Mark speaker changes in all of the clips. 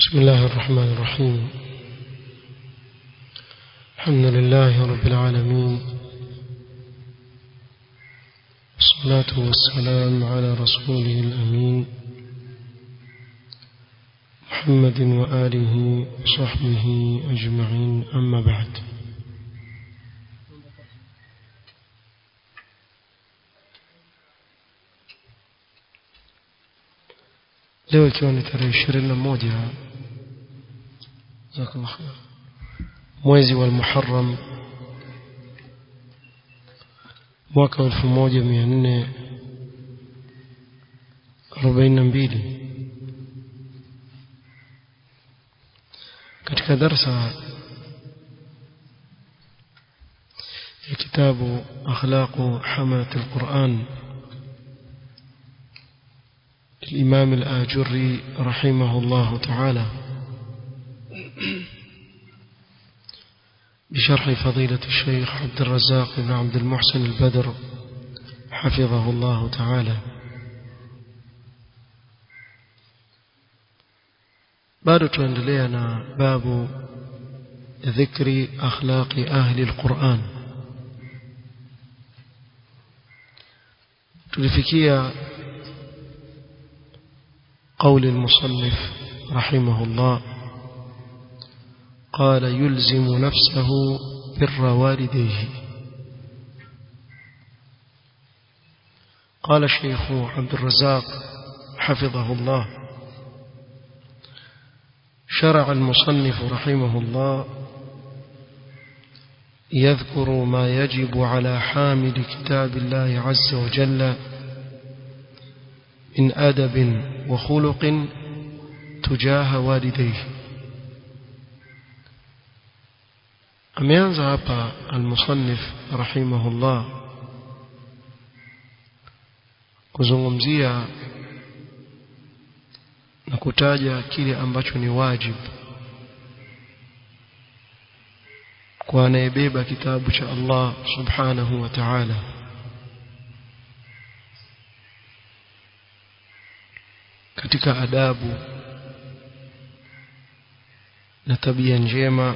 Speaker 1: بسم الله الرحمن الرحيم الحمد لله رب العالمين والصلاة والسلام على رسوله الأمين محمد وآله وصحبه أجمعين أما بعد leo ikiwa ni tarehe ishirini na moja jazakallah khair mwezi wa Muharram mwaka elfu moja mia nne arobaini na mbili katika darsa ya kitabu akhlaqu hamalat alquran الإمام الآجري رحمه الله تعالى بشرح فضيلة الشيخ عبد الرزاق بن عبد المحسن البدر حفظه الله تعالى bado tuendelea na babu dhikri akhlaqi ahli alquran tulifikia قول المصنف رحمه الله قال يلزم نفسه بر والديه قال الشيخ عبد الرزاق حفظه الله شرع المصنف رحمه الله يذكر ما يجب على حامل كتاب الله عز وجل من أدب وخلق تجاه والديه ameanza hapa almusannif rahimahullah kuzungumzia na kutaja kile ambacho ni wajibu kwa anayebeba kitabu cha Allah subhanahu wa ta'ala katika adabu na tabia njema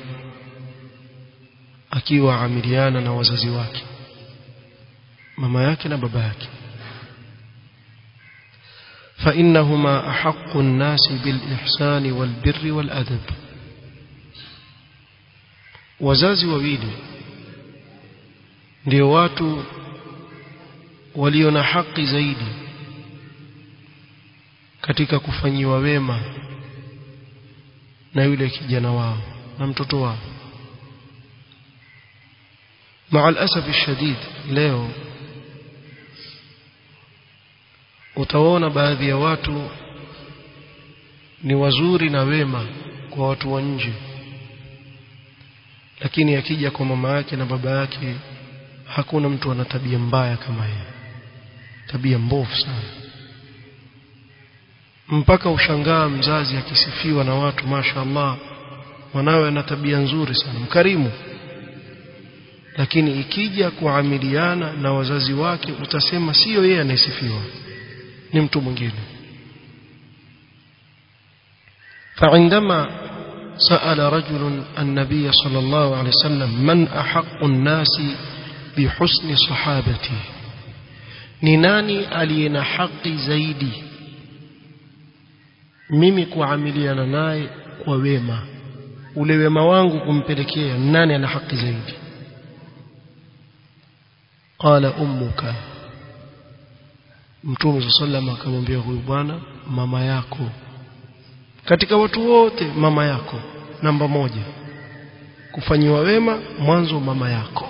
Speaker 1: akiwa amiliana na wazazi wake mama yake na baba yake فإنهما أحق الناس بالإحسان والبر والأدب wazazi wawili ndio watu walio na haki zaidi katika kufanyiwa wema na yule kijana wao na mtoto wao مع الأسف الشديد leo utaona baadhi ya watu ni wazuri na wema kwa watu wa nje lakini akija kwa mama yake na baba yake hakuna mtu ana tabia mbaya kama yeye tabia mbovu sana mpaka ushangaa mzazi akisifiwa na watu mashaallah mwanawe ana tabia nzuri sana mkarimu lakini ikija kuamiliana na wazazi wake utasema sio yeye anayesifiwa ni mtu mwingine فعندما سأل رجل النبي صلى الله عليه وسلم من أحق الناس بحسن صحابته ni nani aliye na haki zaidi mimi kuamiliana naye kwa wema ule wema wangu kumpelekea nani ana haki zaidi qala ummuka mtume sallam akamwambia huyu bwana mama yako katika watu wote mama yako namba moja kufanyiwa wema mwanzo mama yako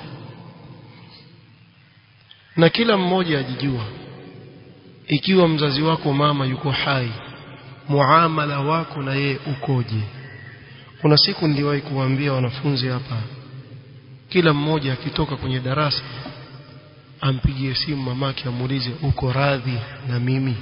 Speaker 1: na kila mmoja ajijua ikiwa mzazi wako mama yuko hai muamala wako na yeye ukoje kuna siku niliwahi kuwaambia wanafunzi hapa kila mmoja akitoka kwenye darasa ampigie simu mamake amuulize uko radhi na mimi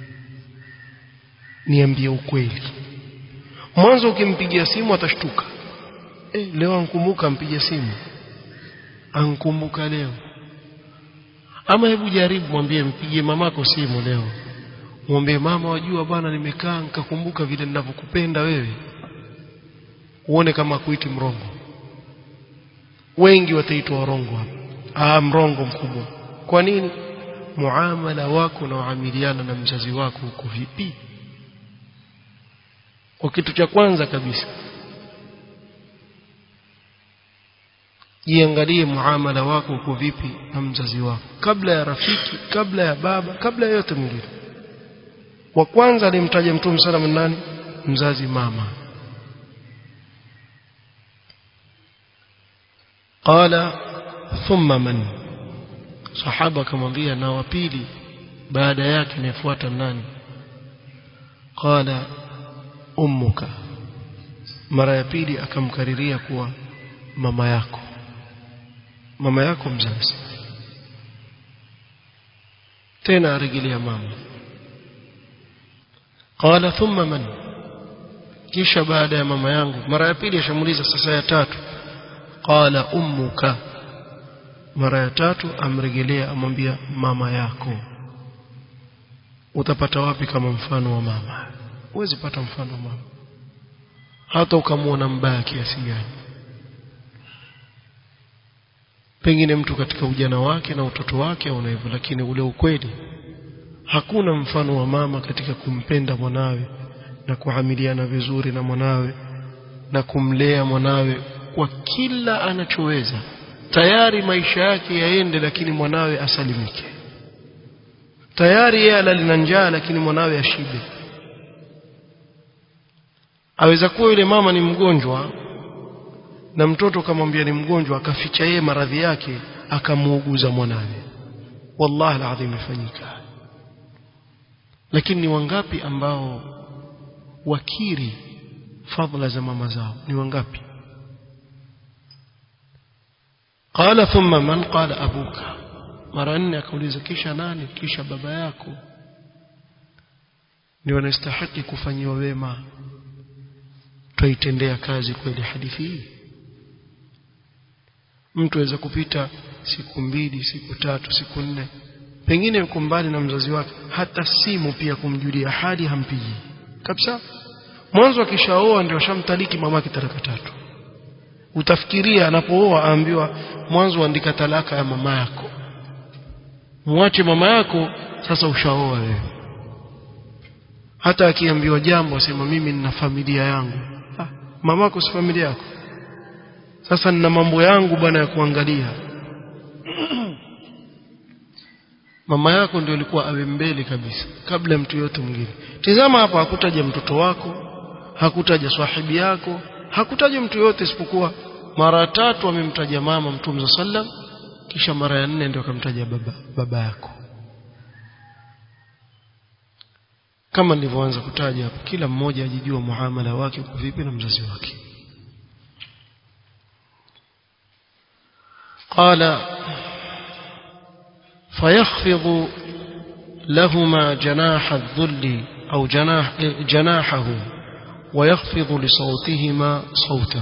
Speaker 1: niambie ukweli mwanzo ukimpigia simu atashtuka eh leo ankumbuka mpigia simu ankumbuka leo ama hebu jaribu mwambie mpigie mamako simu leo mwambie mama wajua bwana nimekaa nikakumbuka vile ninavyokupenda wewe uone kama kuiti mrongo wengi wataitwa warongo hapa ah mrongo mkubwa kwa nini muamala wako na uamiliana na mzazi wako uko vipi kwa kitu cha kwanza kabisa jiangalie muamala wako uko vipi na mzazi wako kabla ya rafiki kabla ya baba kabla ya yote mwingine wa kwanza alimtaja mtume sallallahu nani mzazi mama qala thumma man sahaba akamwambia na wa pili baada yake inafuata nani qala ummuka mara ya pili akamkariria kuwa mama yako mama yako mzazi tena arejelea mama qala thumma man kisha baada ya mama yangu mara ya pili ashamuliza sasa ya tatu qala ummuka mara ya tatu amrejelea amwambia mama yako utapata wapi kama mfano wa mama huwezi pata mfano wa mama hata ukamwona mbaya kiasi gani pengine mtu katika ujana wake na utoto wake au hivyo lakini ule ukweli hakuna mfano wa mama katika kumpenda mwanawe na kuhamiliana vizuri na mwanawe na kumlea mwanawe kwa kila anachoweza tayari maisha yake yaende lakini mwanawe asalimike tayari yeye alina njaa lakini mwanawe ashibe aweza kuwa yule mama ni mgonjwa na mtoto kamwambia ni mgonjwa akaficha yeye maradhi yake akamuuguza mwanawe wallahi alazim ifanyika lakini ni wangapi ambao wakiri fadhila za mama zao ni wangapi qala thumma man qala abuka mara nne akauliza kisha nani kisha baba yako ni wanastahili kufanyiwa wema twaitendea kazi kweli hadithi hii mtu aweza kupita siku mbili siku tatu siku nne pengine yuko mbali na mzazi wake hata simu pia kumjulia hali hampigi kabisa mwanzo akishaoa ndio shamtaliki mamake talaka tatu utafikiria anapooa aambiwa mwanzo andika talaka ya mama yako muache mama yako sasa ushaoa wewe hata akiambiwa jambo asema mimi nina familia yangu ah, mamako si familia yako sasa nina mambo yangu bwana ya kuangalia mama yako ndio ilikuwa awe mbele kabisa kabla ya mtu yote mwingine tizama hapa hakutaja mtoto wako hakutaja sahibi yako hakutaja mtu yote isipokuwa mara tatu amemtaja mama mtume sallam kisha mara ya nne ndio akamtaja baba baba yako kama nilivyoanza kutaja hapo kila mmoja ajijua muamala wake uko vipi na mzazi wake قال فيخفض لهما جناح الذل أو جناح جناحه ويخفض لصوتهما صوته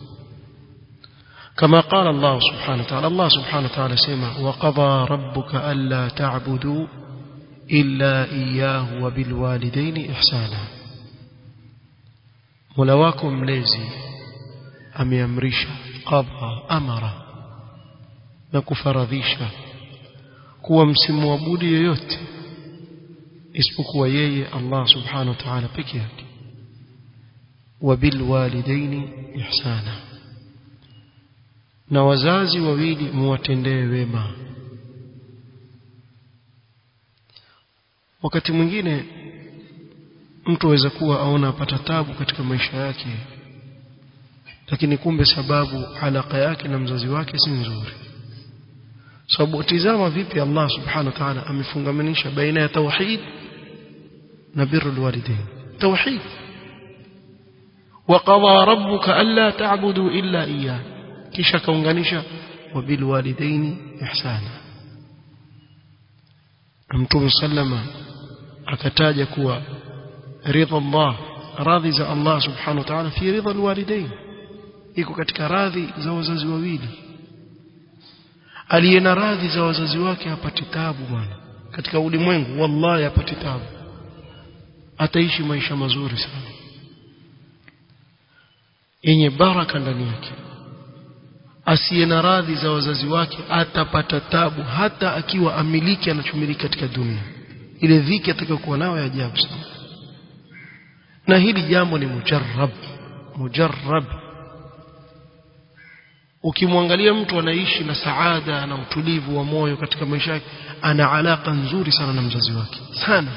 Speaker 1: كما قال الله سبحانه وتعالى الله سبحانه وتعالى سمع وقضى ربك ألا تعبدوا إلا إياه وبالوالدين إحسانا ملواكم ليزي أم يمرش قضى أمر na kufaradhisha kuwa msimwabudu yoyote isipokuwa yeye Allah subhanahu wa ta'ala peke yake wabil walidaini ihsana na wazazi wawili muwatendee wema wakati mwingine mtu aweza kuwa aona apata tabu katika maisha yake lakini kumbe sababu alaka yake na mzazi wake si nzuri sababu tizama vipi Allah subhanahu wa ta'ala amefungamanisha baina ya tauhid na birrul walidain tauhid وقضى ربك ألا تعبدوا إلا إياه kisha kaunganisha wabilwalidaini ihsana mtume sallama akataja kuwa ridha Allah radhi za Allah subhanahu wa ta'ala fi ridha alwalidain iko katika radhi za wazazi wawili aliye na radhi za wazazi wake hapati tabu bwana katika ulimwengu wallahi hapati tabu ataishi maisha mazuri sana yenye baraka ndani yake asiye na radhi za wazazi wake atapata tabu hata akiwa amiliki anachomiliki katika dunia ile dhiki atakayokuwa nayo ya ajabu sana na hili jambo ni mujarrab mujarrab ukimwangalia mtu anaishi na saada na utulivu wa moyo katika maisha yake ana alaka nzuri sana na mzazi wake sana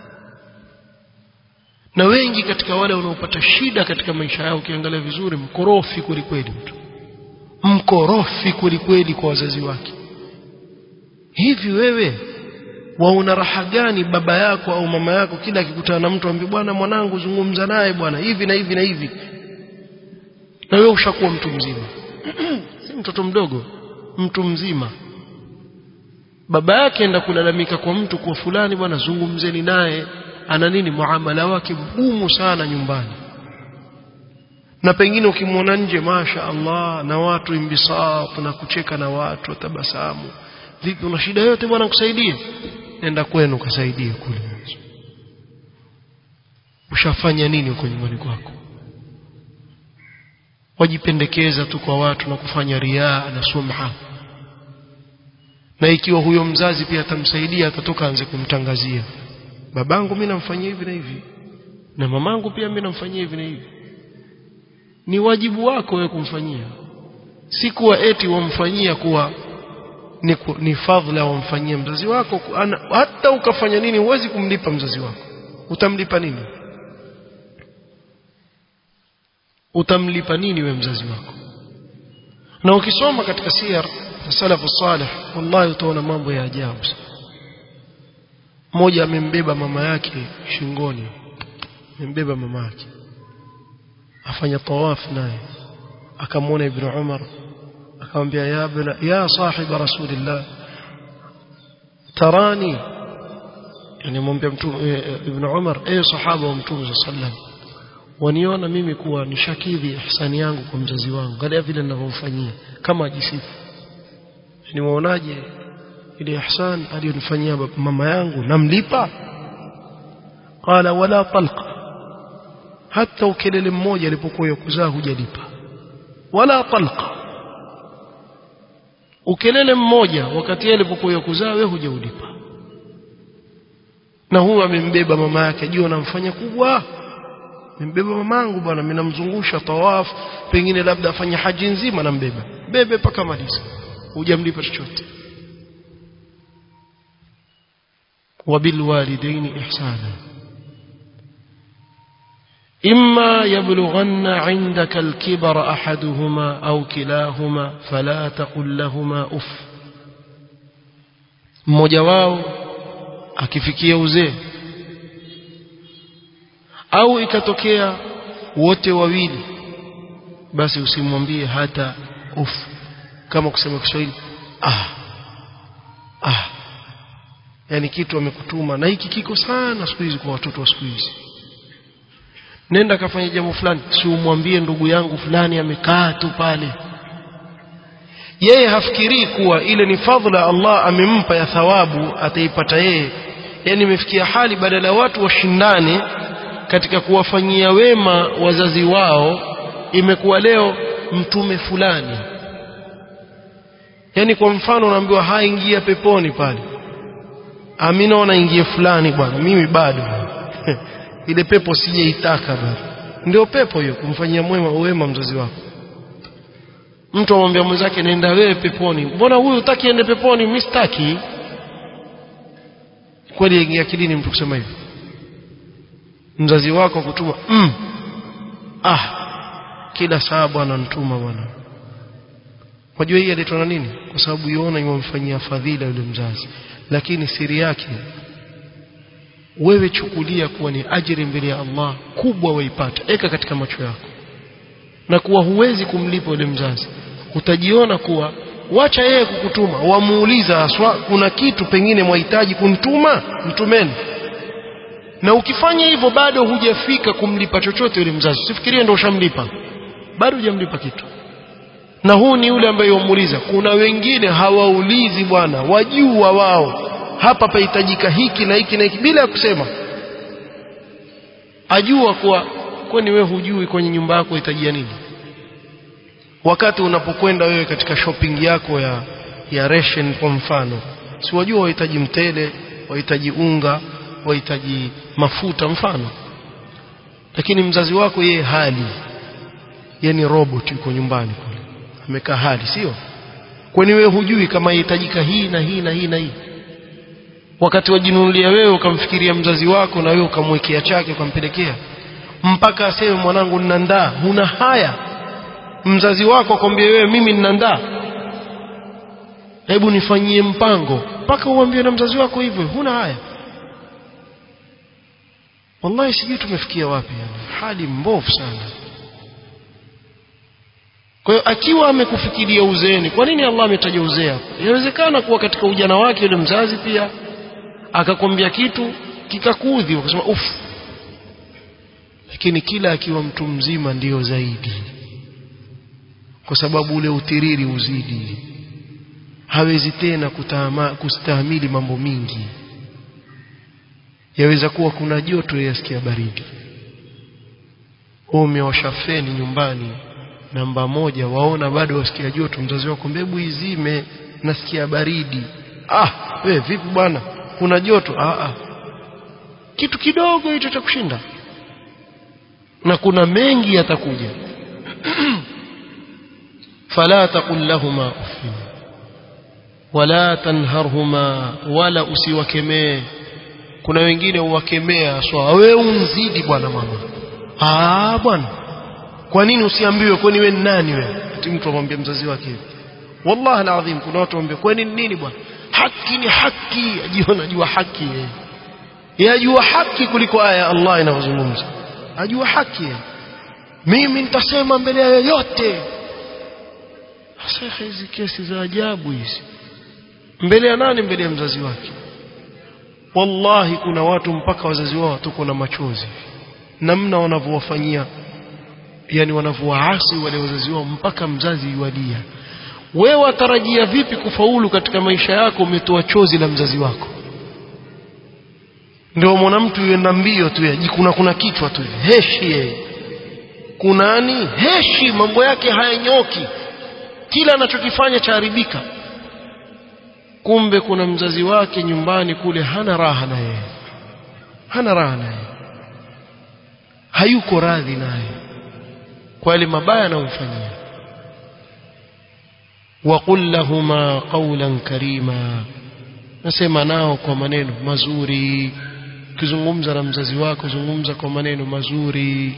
Speaker 1: na wengi katika wale wanaopata shida katika maisha yao ukiangalia vizuri mkorofi kweli kweli mtu mkorofi kweli kweli kwa wazazi wake hivi wewe wauna raha gani baba yako au mama yako kila akikutana na mtu ambaye bwana mwanangu zungumza naye bwana hivi na hivi na hivi na wewe ushakuwa mtu mzima si mtoto mdogo mtu mzima baba yake enda kulalamika kwa mtu kwa fulani bwana zungumzeni naye ana nini muamala wake mgumu sana nyumbani na pengine ukimwona nje masha Allah na watu imbisat na kucheka na watu watabasamu vipi una shida yote bwana kusaidie nenda kwenu kasaidie kule ushafanya nini huko nyumbani kwako wajipendekeza tu kwa watu na kufanya riaa na sumha na ikiwa huyo mzazi pia atamsaidia atatoka anze kumtangazia babangu mimi namfanyia hivi na hivi na mamangu pia mimi namfanyia hivi na hivi ni wajibu wako wewe kumfanyia si kuwa eti wamfanyia kuwa ni, ku, ni fadhila wamfanyia mzazi wako ana, hata ukafanya nini huwezi kumlipa mzazi wako utamlipa nini utamlipa nini we mzazi wako na ukisoma katika siyar na salafu salih wallahi utaona mambo ya ajabu mmoja amembeba mama yake shingoni amembeba mama yake afanya tawaf naye akamwona ibn Umar akamwambia ya bna ya sahiba rasulillah tarani yani mwambia mtume ibn Umar eh sahaba wa mtume sallam waniona mimi kuwa nishakidhi ihsani yangu kwa mzazi wangu angalia vile ninavyomfanyia kama ajisifu ni waonaje ile ihsan aliyonifanyia mama yangu namlipa qala wala talqa hata ukelele mmoja alipokuwa yakuzaa hujalipa wala talqa ukelele mmoja wakati yeye alipokuwa yakuzaa wewe hujaulipa na huyu amembeba mama yake jua anamfanya kubwa mbeba mamangu bwana mimi namzungusha tawaf pengine labda afanye haji nzima nambeba bebe paka maliza hujamlipa chochote وبالوالدين إحسانا إما يبلغن عندك الكبر أحدهما أو كلاهما فلا تقل لهما أف mmoja wao akifikia uzee au ikatokea wote wawili basi usimwambie hata uf kama kusema Kiswahili ah ah yani kitu amekutuma na hiki kiko sana siku hizi kwa watoto wa siku hizi nenda kafanya jambo fulani si umwambie ndugu yangu fulani amekaa tu pale yeye hafikirii kuwa ile ni fadhila Allah amempa ya thawabu ataipata yeye yani imefikia hali badala ya watu washindane katika kuwafanyia wema wazazi wao imekuwa leo mtume fulani yani kwa mfano unaambiwa haingia peponi pale amina wanaingia fulani bwana mimi bado ile pepo sijaitaka bado ndio pepo hiyo kumfanyia mwema wema mzazi wako mtu amwambia mwenzake nenda wewe peponi mbona huyu utaki ende peponi mimi sitaki kweli ingia akilini mtu kusema hivi mzazi wako kutuma mm. ah kila saa bwana nituma bwana wajua hii aletwa na nini kwa sababu yuona yumfanyia fadhila yule mzazi lakini siri yake wewe chukulia kuwa ni ajiri mbele ya Allah kubwa waipata eka katika macho yako na kuwa huwezi kumlipa yule mzazi utajiona kuwa wacha yeye kukutuma wamuuliza haswa kuna kitu pengine mwahitaji kunituma mtumeni na ukifanya hivyo bado hujafika kumlipa chochote yule mzazi usifikirie ndio ushamlipa bado hujamlipa kitu na huu ni yule ambaye wamuuliza kuna wengine hawaulizi bwana wajua wao hapa pahitajika hiki na hiki na hiki bila ya kusema ajua kuwa kwani wewe hujui kwenye nyumba yako hitajia nini wakati unapokwenda wewe katika shopping yako ya ya ration kwa mfano si wajua wahitaji mtele wahitaji unga wahitaji mafuta mfano lakini mzazi wako yeye hali yani robot yuko nyumbani kule amekaa hali sio kwani wewe hujui kama yahitajika hii na hii na hii na hii wakati wajinunulia wewe ukamfikiria mzazi wako na wewe ukamwekea chake ukampelekea mpaka aseme mwanangu ninandaa huna haya mzazi wako akwambia wewe mimi ninandaa hebu nifanyie mpango mpaka uambie na mzazi wako hivyo huna haya wallahi sijui tumefikia wapi yani hali mbovu sana kwa hiyo akiwa amekufikiria uzeeni kwa nini Allah ametaja uzee hapo inawezekana kuwa katika ujana wake yule mzazi pia akakwambia kitu kikakudhi ukasema uff lakini kila akiwa mtu mzima ndiyo zaidi kwa sababu ule utiriri uzidi hawezi tena kutama, kustahimili mambo mingi yaweza kuwa kuna joto yasikia baridi umewasha feni nyumbani namba moja waona bado wasikia joto mzazi wako mbebu izime nasikia baridi ah we vipi bwana kuna joto ah, ah. kitu kidogo hicho cha kushinda na kuna mengi yatakuja fala taqul lahuma uffin wala tanharhuma wala usiwakemee kuna wengine uwakemea swa wewe unzidi bwana mama ah bwana kwa nini usiambiwe kwani wewe ni nani wewe ati mtu amwambia mzazi wake hivi wallahi alazim kuna watu waambia kwani nini bwana haki ni haki ajiona jua haki yeye yajua haki kuliko aya ya Allah inavyozungumza ajua haki yeye mimi nitasema mbele ya yoyote sasa hizi kesi za ajabu hizi mbele ya nani mbele ya mzazi wake wallahi kuna watu mpaka wazazi wao tuko na machozi namna wanavyowafanyia yani wanavyowaasi wale wazazi wao mpaka mzazi yualia wewe watarajia vipi kufaulu katika maisha yako umetoa chozi la mzazi wako ndio mwana mtu yuenda mbio tu kuna kuna kichwa tu heshi yeye kunani heshi mambo yake hayanyoki kila anachokifanya chaharibika kumbe kuna mzazi wake nyumbani kule hana raha na yeye hana raha naye hayuko radhi naye kwa yale mabaya anayomfanyia waqul lahuma qawlan karima nasema nao kwa maneno mazuri ukizungumza na mzazi wako zungumza kwa maneno mazuri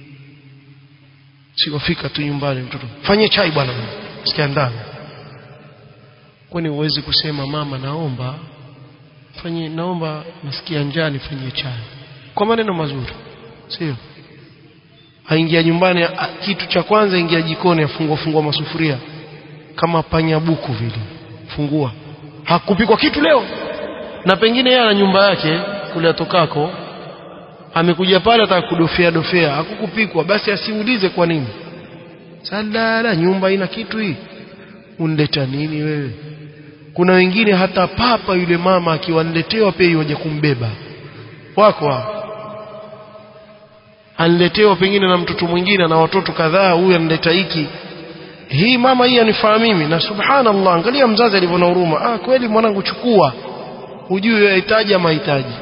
Speaker 1: sikofika tu nyumbani mtoto fanye chai bwana sikia ndani kwani uwezi kusema mama naomba fanye naomba nasikia njaa nifanyie chai kwa maneno mazuri sio aingia nyumbani a, kitu cha kwanza ingia jikoni afungua fungua masufuria kama panya buku vile fungua hakupikwa kitu leo na pengine yeye ana nyumba yake kule atokako amekuja pale ataka kudofea dofea hakukupikwa basi asiulize kwa nini salala nyumba ina kitu hii unleta nini wewe kuna wengine hata papa yule mama akiwaniletewa pia yoje kumbeba wako hao aniletewa pengine na mtoto mwingine na watoto kadhaa huyu anileta hiki hii mama hii anifaa mimi na subhanallah angalia mzazi alivyo na huruma ah kweli mwanangu chukua hujui yahitaji ama hitaji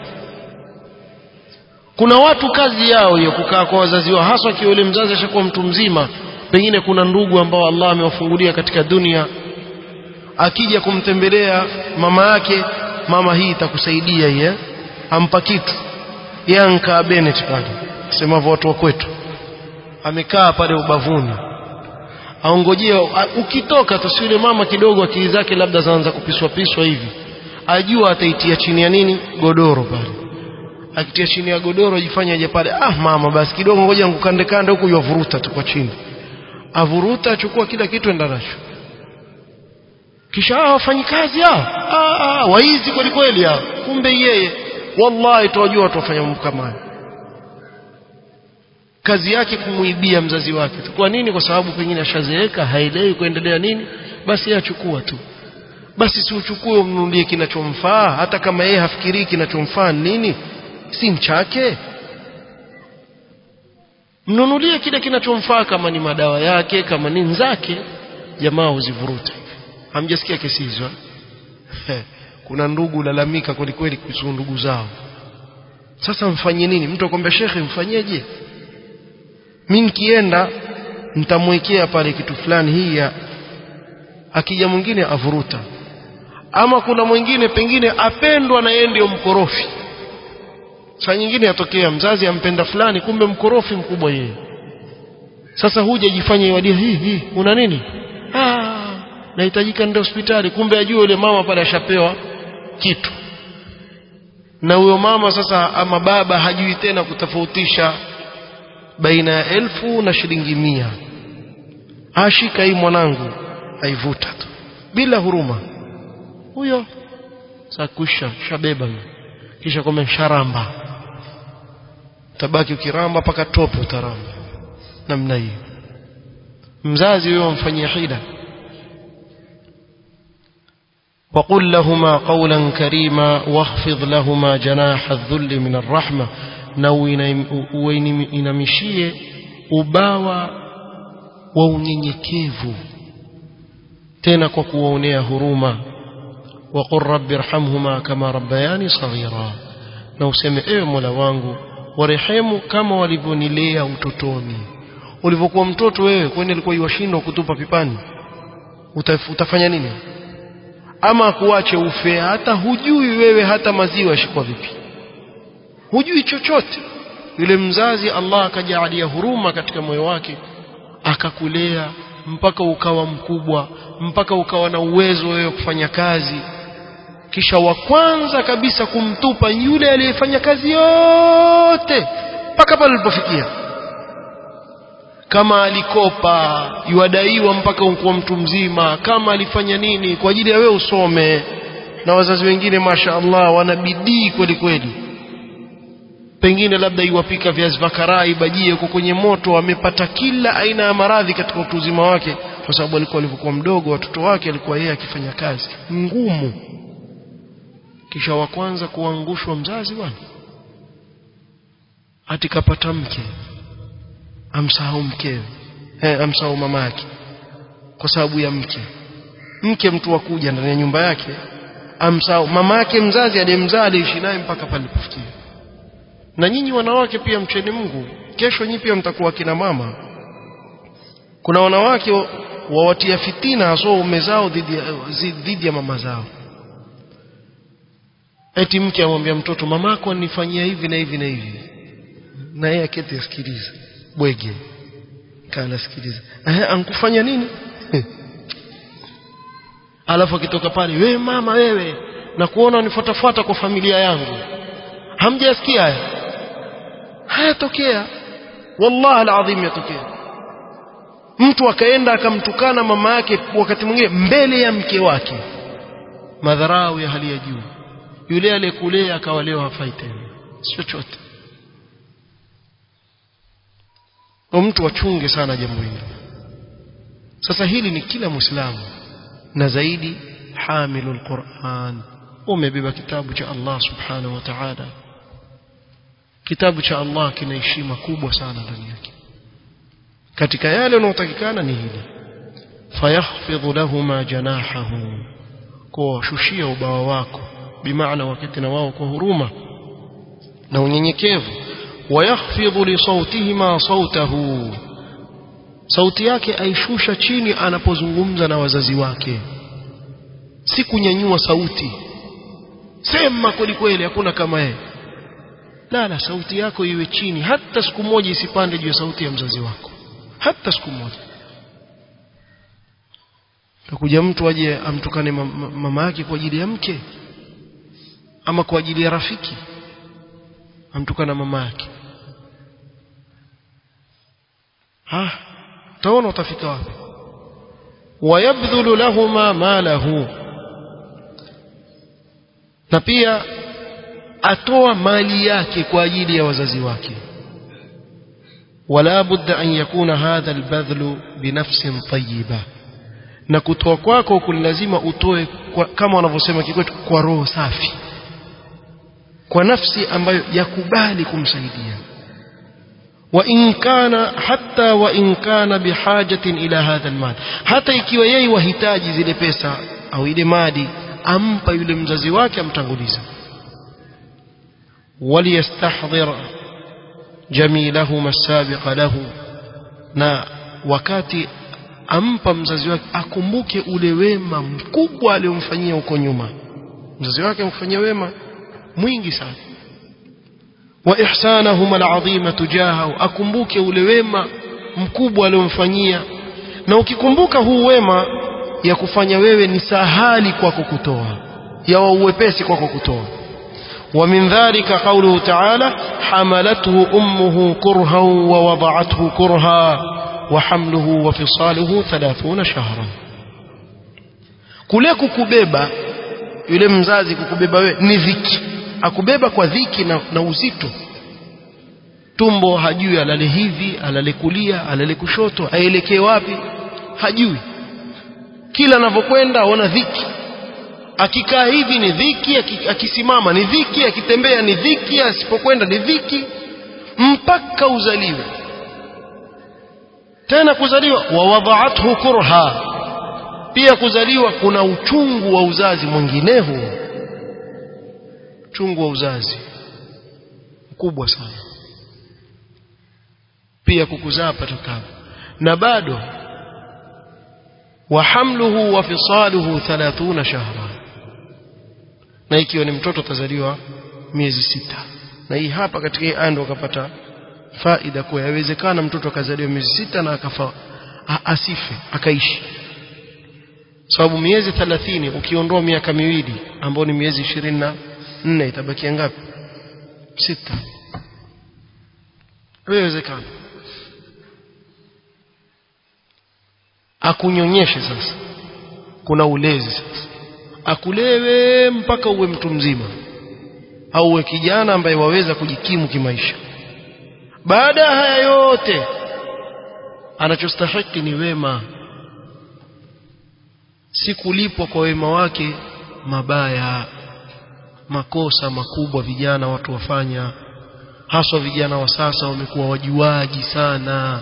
Speaker 1: kuna watu kazi yao hiyo kukaa kwa wazazi wao haswa akiwa yule mzazi ashakuwa mtu mzima pengine kuna ndugu ambao Allah amewafungulia katika dunia akija kumtembelea mama yake mama hii itakusaidia hii ampa kitu yanka Bennett pale semavyo watu wa kwetu amekaa pale ubavuni aongojea ukitoka tu si yule mama kidogo akili zake labda zaanza kupiswa piswa hivi ajua ataitia chini ya nini godoro pale akitia chini ya godoro ajifanya aje pale ah mama basi kidogo ngoja ngukande kande huku yavuruta tu kwa chini avuruta achukua kila kitu enda nacho kisha hao wafanyikazi hao ah, ah, waizi kweli kweli hao kumbe yeye wallahi tuwajua watu wafanya mambo kama hayo kazi yake kumuibia mzazi wake kwa nini kwa sababu pengine ashazeeka haelewi kuendelea nini basi yeye achukua tu basi si uchukue umnunulie kinachomfaa hata kama yeye hafikirii kinachomfaa nini si mchake mnunulie kile kinachomfaa kama ni madawa yake kama ni zake jamaa huzivuruta hamjasikia kesi hizo kuna ndugu lalamika kweli kweli kuhusu ndugu zao sasa mfanye nini mtu akwambia shekhe mfanyeje mimi nikienda nitamwekea pale kitu fulani hii ya akija mwingine avuruta ama kuna mwingine pengine apendwa na yeye ndio mkorofi saa nyingine yatokea mzazi ampenda fulani kumbe mkorofi mkubwa yeye sasa huja jifanye iwadia hii hii una nini ah nahitajika ndio hospitali kumbe ajue yule mama pale ashapewa kitu na huyo mama sasa ama baba hajui tena kutofautisha baina ya elfu na shilingi mia ashika hii mwanangu aivuta tu bila huruma huyo sakusha shabeba kisha kome sharamba tabaki ukiramba mpaka tope utaramba namna hiyo mzazi huyo amfanyia hila وقل لهما قولا كريما واخفض لهما جناح الذل من الرحمة na uinamishie ubawa wa unyenyekevu tena kwa kuwaonea huruma waqul rabbi irhamhuma kama rabbayani saghira na useme ewe mola wangu warehemu kama walivyonilea utotoni ulivyokuwa mtoto wewe kwani alikuwa iwashindwa kutupa pipani Utaf, utafanya nini ama kuache ufe hata hujui wewe hata maziwa yashikwa vipi hujui chochote yule mzazi Allah akajalia huruma katika moyo wake akakulea mpaka ukawa mkubwa mpaka ukawa na uwezo wewe kufanya kazi kisha wa kwanza kabisa kumtupa yule aliyefanya kazi yote mpaka pale alipofikia kama alikopa yuadaiwa mpaka ukuwa mtu mzima kama alifanya nini kwa ajili ya wewe usome na wazazi wengine masha Allah wana bidii kweli kweli pengine labda iwapika viazi vya karai bajie huko kwenye moto amepata kila aina ya maradhi katika utu uzima wake kwa sababu alikuwa alivyokuwa mdogo watoto wake alikuwa yeye akifanya kazi ngumu kisha wa kwanza kuangushwa mzazi bwana hati kapata mke amsahau mkewe eh, amsahau mama yake kwa sababu ya mke mke mtu wa kuja ndani ya nyumba yake amsahau mama yake mzazi aliyemzaa aliishi naye mpaka pale alipofikia na nyinyi wanawake pia mcheni Mungu kesho nyinyi pia mtakuwa kina mama kuna wanawake wawatia fitina hasa ume zao dhidi ya, dhidi ya mama zao eti mke amwambia mtoto mamako anifanyia hivi na hivi na hivi na yeye aketi asikilize bwege kana sikiliza eh ankufanya nini alafu akitoka pale wewe mama wewe na kuona unifuatafuata kwa familia yangu hamjasikia haya hayatokea wallahi alazim yatokea mtu akaenda akamtukana mama yake wakati mwingine mbele ya mke wake madharau ya hali ya juu yule aliyekulea akawa leo hafai tena chochote kwa mtu wachunge sana jambo hili sasa hili ni kila muislamu na zaidi hamilul Qur'an umebeba kitabu cha Allah subhanahu wa ta'ala kitabu cha Allah kina heshima kubwa sana ndani yake katika yale yanayotakikana ni hili fayakhfidhu lahuma janahahu kwa shushia ubawa wako bimaana wakati na wao kwa huruma na unyenyekevu wayakhfidhu li sautihima sautahu sauti yake aishusha chini anapozungumza na wazazi wake si kunyanyua sauti sema kweli kweli hakuna kama yeye la la sauti yako iwe chini hata siku moja isipande juu ya sauti ya mzazi wako hata siku moja takuja mtu aje amtukane mama yake kwa ajili ya mke ama kwa ajili ya rafiki amtukana mama yake ha taona utafika wapi wayabdhulu lahuma malahu na pia atoa mali yake kwa ajili ya wazazi wake wala budda an yakuna hadha albadhlu binafsin tayyiba na kutoa kwako lazima utoe kwa, kama wanavyosema kikwetu kwa roho safi kwa nafsi ambayo yakubali kumsaidia وإن كان حتى وإن كان بحاجة إلى هذا المال hata ikiwa yeye wahitaji zile pesa au ile mali ampa yule mzazi wake amtanguliza وليستحضر جميلهما السابق له na wakati ampa mzazi wake akumbuke ule wema mkubwa aliomfanyia huko nyuma mzazi wake amfanyia wema mwingi sana wa ihsanahuma alazima tujahahu akumbuke ule wema mkubwa aliomfanyia na ukikumbuka huu wema ya kufanya wewe ni sahali kwako kutoa ya uwepesi kwako kutoa ومن ذلك قوله تعالى حملته أمه كرها ووضعته كرها وحمله وفصاله ثلاثون شهرا kule kukubeba yule mzazi kukubeba wewe ni dhiki akubeba kwa dhiki na, na uzito tumbo hajui alale hivi alale kulia alale kushoto aelekee wapi hajui kila anavyokwenda aona dhiki akikaa hivi ni dhiki akisimama ni dhiki akitembea ni dhiki asipokwenda ni dhiki mpaka uzaliwe tena kuzaliwa wawadhaathu kurha pia kuzaliwa kuna uchungu wa uzazi mwingineho uchungu wa uzazi mkubwa sana pia kukuzaa patakapo na bado وحمله وفصاله ثلاثون شهرا na ikiwa ni mtoto atazaliwa miezi sita na hii hapa katika hii aya ndo akapata faida kuwa yawezekana mtoto akazaliwa miezi sita na akafa asife akaishi sababu miezi 30 ukiondoa miaka miwili ambayo ni miezi 24 itabakia ngapi sita haiwezekana akunyonyeshe sasa kuna ulezi sasa akulewe mpaka uwe mtu mzima au uwe kijana ambaye waweza kujikimu kimaisha baada ya haya yote anachostahiki ni wema si kulipwa kwa wema wake mabaya makosa makubwa vijana watu wafanya haswa vijana wa sasa wamekuwa wajuaji sana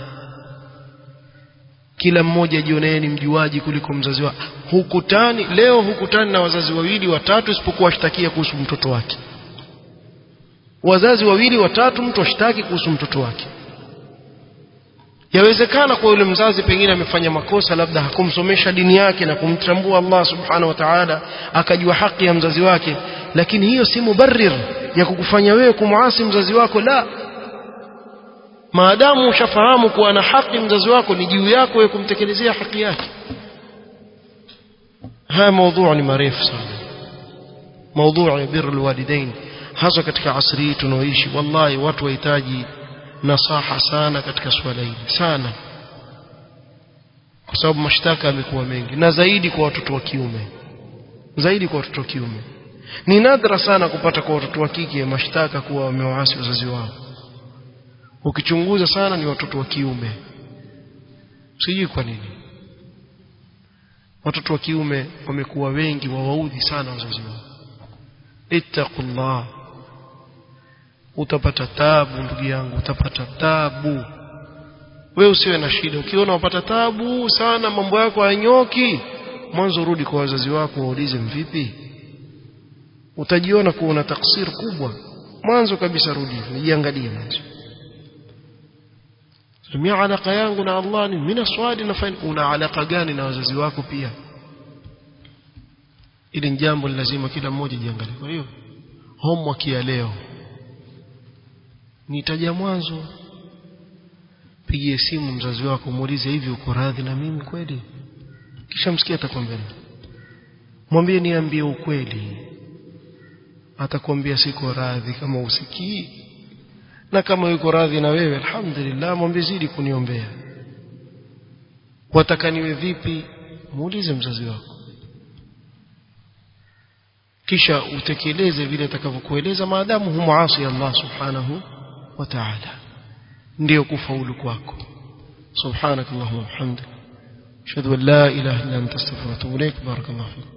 Speaker 1: kila mmoja jionee ni mjuaji kuliko mzazi wake hukutani leo hukutani na wazazi wawili watatu isipokuwa ashtakia kuhusu mtoto wake wazazi wawili watatu mtu ashtaki kuhusu mtoto wake yawezekana kwa yule mzazi pengine amefanya makosa labda hakumsomesha dini yake na kumtambua Allah subhanahu wa ta'ala akajua haki ya mzazi wake lakini hiyo si mubarrir ya kukufanya wewe kumuasi mzazi wako la maadamu ushafahamu kuwa na haki mzazi wako ni juu yako wewe kumtekelezea haki yake haya mada ni marefu sana mada ya birr alwalidain hasa katika asri hii tunaoishi wallahi watu wahitaji nasaha sana katika swala hili sana kwa sababu mashtaka yamekuwa mengi na zaidi kwa watoto wa kiume zaidi kwa watoto wa kiume ni nadra sana kupata kwa watoto wa kike mashtaka kuwa wamewaasi wazazi wao ukichunguza sana ni watoto wa kiume sijui kwa nini watoto wa kiume wamekuwa wengi wawaudhi sana wazazi wao ittaqullah utapata tabu ndugu yangu utapata tabu wewe usiwe na shida ukiona unapata tabu sana mambo yako hayanyoki mwanzo rudi kwa wazazi wako waulize mvipi utajiona kuwa una taksir kubwa mwanzo kabisa rudi nijiangalie mwanzo mimi alaka yangu na Allah ni mimi swali nafanya una alaka gani na wazazi wako pia ili ni jambo lazima kila mmoja jiangalie kwa hiyo homework ya leo nitaja mwanzo pigie simu mzazi wako muulize hivi uko radhi na mimi kweli kisha msikia atakwambia mwambie niambie ukweli atakwambia siko radhi kama usikii na kama yuko radhi na wewe alhamdulillah mwambie zidi kuniombea wataka niwe vipi muulize mzazi wako kisha utekeleze vile atakavyokueleza maadamu humuasi Allah subhanahu wa ta'ala ndio kufaulu kwako subhanakallahumma wa bihamdika ashhadu an la ilaha illa anta astaghfiruka wa atubu ilaik barakallahu fik